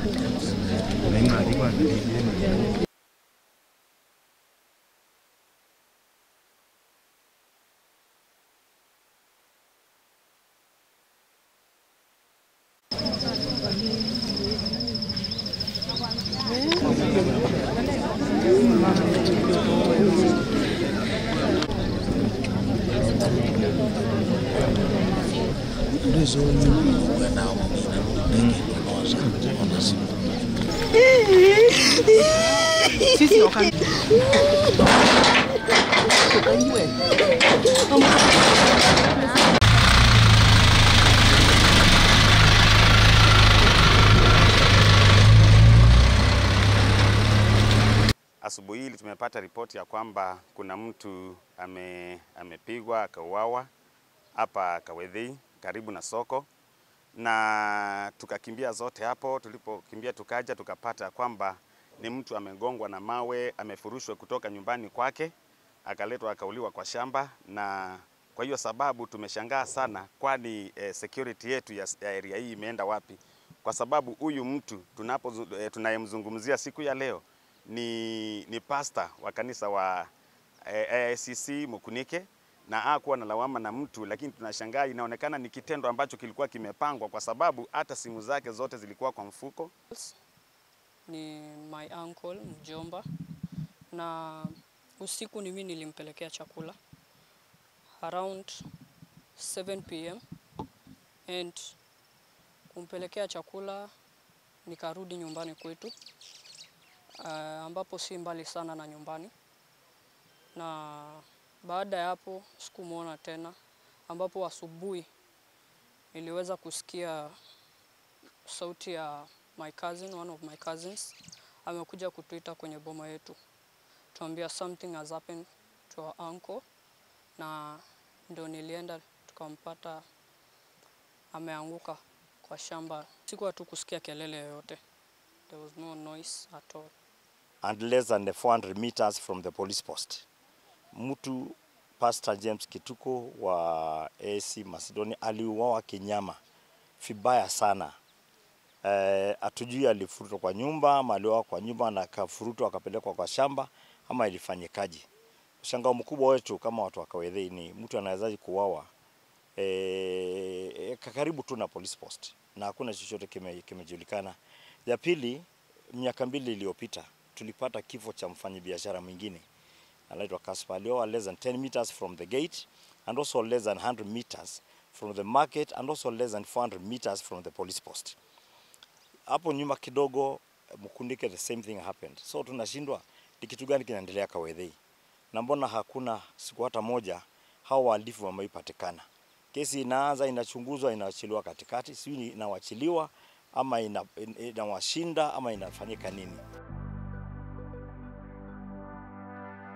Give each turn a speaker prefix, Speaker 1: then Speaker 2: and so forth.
Speaker 1: Asubuhi hili tumepata ripoti ya kwamba kuna mtu ame, amepigwa akauawa hapa Kawedhei karibu na soko, na tukakimbia zote hapo. Tulipokimbia tukaja tukapata kwamba ni mtu amegongwa na mawe, amefurushwa kutoka nyumbani kwake, akaletwa akauliwa kwa shamba, na kwa hiyo sababu tumeshangaa sana, kwani eh, security yetu ya, ya area hii imeenda wapi? Kwa sababu huyu mtu tunapo eh, tunayemzungumzia siku ya leo ni, ni pasta wa kanisa wa eh, AICC Mukunike na hakuwa na lawama na mtu, lakini tunashangaa, inaonekana ni kitendo ambacho kilikuwa kimepangwa, kwa sababu hata simu zake zote zilikuwa kwa mfuko.
Speaker 2: ni my uncle mjomba, na usiku ni mimi nilimpelekea chakula around 7 pm and kumpelekea chakula nikarudi nyumbani kwetu uh, ambapo si mbali sana na nyumbani, na baada ya hapo sikumwona tena, ambapo asubuhi niliweza kusikia sauti ya my cousin, one of my cousins amekuja kutuita kwenye boma yetu, tuambia something has happened to our uncle, na ndio nilienda tukampata ameanguka kwa shamba. Sikuwa tu kusikia kelele yoyote, there was no noise at all.
Speaker 3: and less than the 400 meters from the police post. Mtu Pastor James Kituko wa AC Macedonia aliuawa kinyama vibaya sana. Eh, hatujui alifurutwa kwa nyumba ama aliuawa kwa nyumba na akafurutwa akapelekwa kwa shamba ama ilifanyikaje. Mshangao mkubwa wetu kama watu wa Kawedhei ni mtu anawezaje kuuawa eh, karibu tu na police post na hakuna chochote kime- kimejulikana. Ya pili, miaka mbili iliyopita tulipata kifo cha mfanyabiashara mwingine anaitwa Kaspa alioa less than 10 meters from the gate and also less than 100 meters from the market and also less than 400 meters from the police post. Hapo nyuma kidogo Mkundike the same thing happened. So tunashindwa ni kitu gani kinaendelea Kawedhei, na mbona hakuna siku hata moja hao wahalifu wameipatikana? Kesi inaanza inachunguzwa, inaachiliwa katikati, sijui inawachiliwa ama ina- inawashinda ama inafanyika nini?